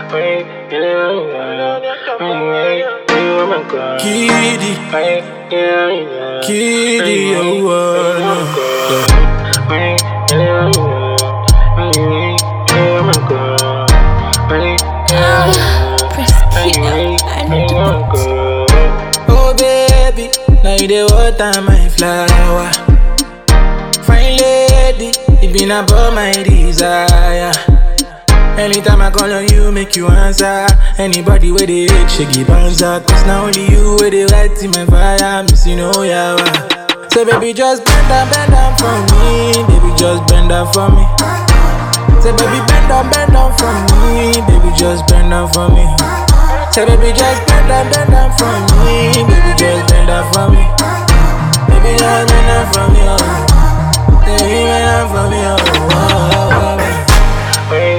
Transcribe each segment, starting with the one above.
Kiddy, Kiddy, oh, uh, Oh baby, now you the water my flower. Fine lady, it been about my desire. Anytime I call on you, make you answer. Anybody with the hate, she give answer. Cause now only you with the light in my fire. Miss you know yawa. So baby, just bend down, bend down for me. Baby, just bend down for me. Say baby, bend down, bend down for me. Baby, just bend down for me. Say baby, just bend down, bend down for me. Baby, just bend down for me. Baby, just bend down for me. Oh. Baby, bend down for me. Oh. Oh, oh, oh.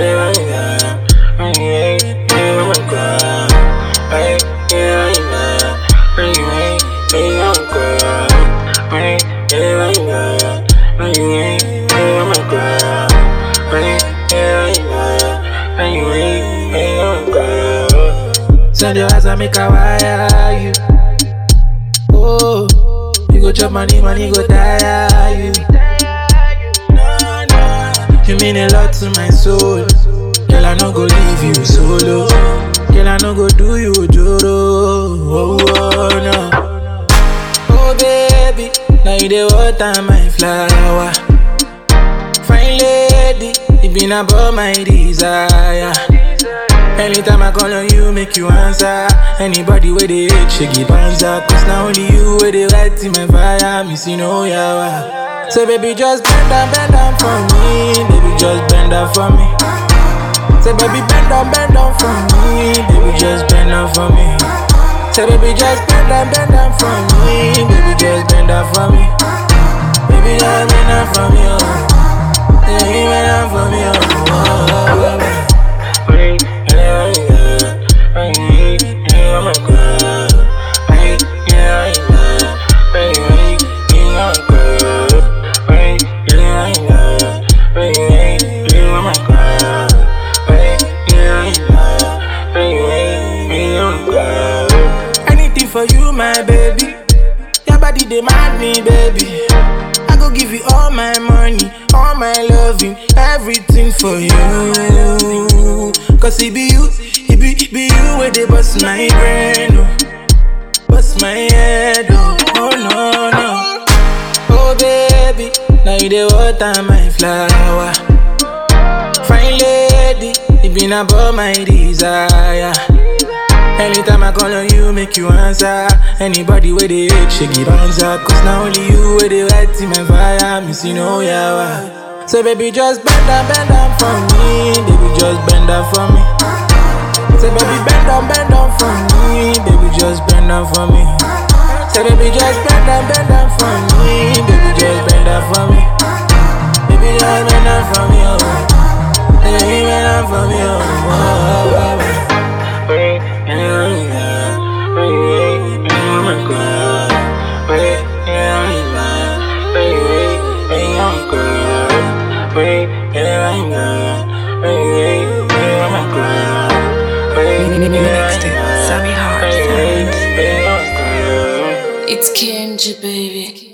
Send your eyes and make a wire you. Oh, you go chop money, money go tire you. No, no. You mean a lot to my soul. Girl, I no go leave you solo. Girl, I no go do you joro. Oh, oh, no. Oh, baby, now you the water my flower. Fine lady, it been about my desire. Anytime I call on you, make you answer. Anybody with the hate, she give answer. Cause now only you with the light in my fire. Miss you know yawa. So baby, just bend down, bend down for me. Baby, just bend down for me. Say baby, bend down, bend down for me. Baby, just bend down for me. Say baby, just bend down, bend down for me. Baby, just bend down for me. Baby, just bend down for me. Oh. Baby, bend down for me. Oh. Oh, oh, oh, oh. Anything for you, my baby. Your body demand me, baby. I go give you all my money, all my loving, everything for you. Cause it be you, it be, it be you where they bust my brain, oh. bust my head, oh, oh no, no. Oh baby, now you the water my flower. Fine lady, it been about my desire. Anytime I call on you, make you answer. Anybody with the hate, she give answer. Cause now only you with the light in my fire. Miss you know yawa. So baby, just bend down, bend down for me. Baby, just bend down for me. Say baby, bend down, bend down for me. Baby, just bend down for me. Say baby, just bend down, bend down for me. Baby, just bend down for me. Baby, just bend down for me. Oh. Baby, bend down for me. Oh. Oh, oh, oh, oh. Mixed it. Sammy Hart. It's Kenji, baby.